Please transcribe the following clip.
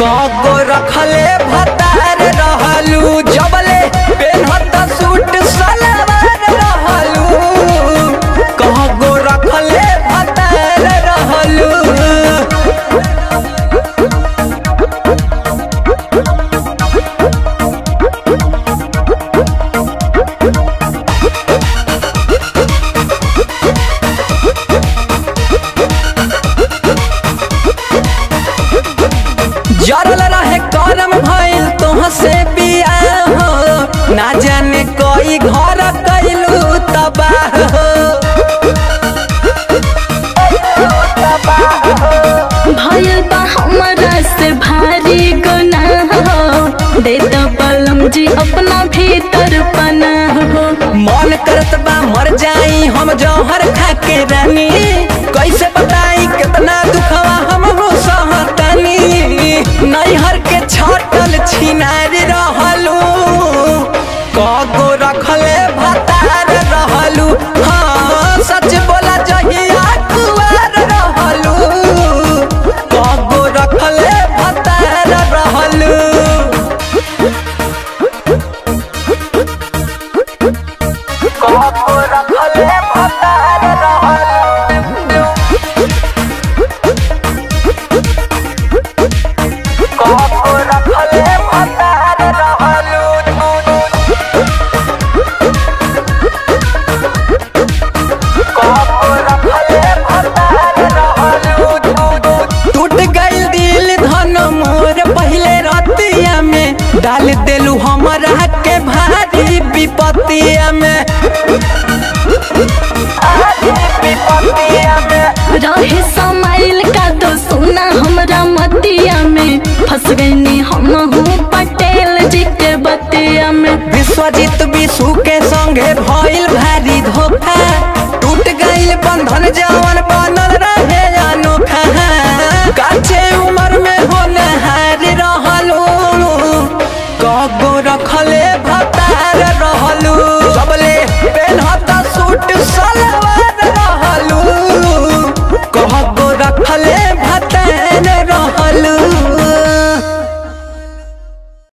कगो रखले भतार रहलू जबले पेनहत सूट सलवार रहलू कगो रखले भतार रहलू जरल रहे करम भइल तोह से बियाह हो ना जाने कोई घर कैलू तबाह हो भयल बा हमरा से भारी गुनाह हो दे दो बलम जी अपना भीतर पनाह हो मन करत बा मर जाई हम जौहर खा के रानी कैसे बताई कितना दुखवा हम हो सहतनी नैहर के छटल छिनारी रहलू कगो रखले भतार रहलू हाँ सच बोला जहिया कुआर रहलू कगो रखले भतार रहलू कगो रखले भतार रहलू कगो रखले भतार रहलू टूट गइल दिल धन मोर पहले रतिया में डाल देलू हमरा के भारी विपत्तिया में विपत्तिया में रहे समाइल का तो सुना हमरा मतिया में फंस गईनी हम हूँ पटेल जी के बतिया में विश्वजीत विशु के संगे भइल भारी धोखा टूट गइल बंधन जवन बन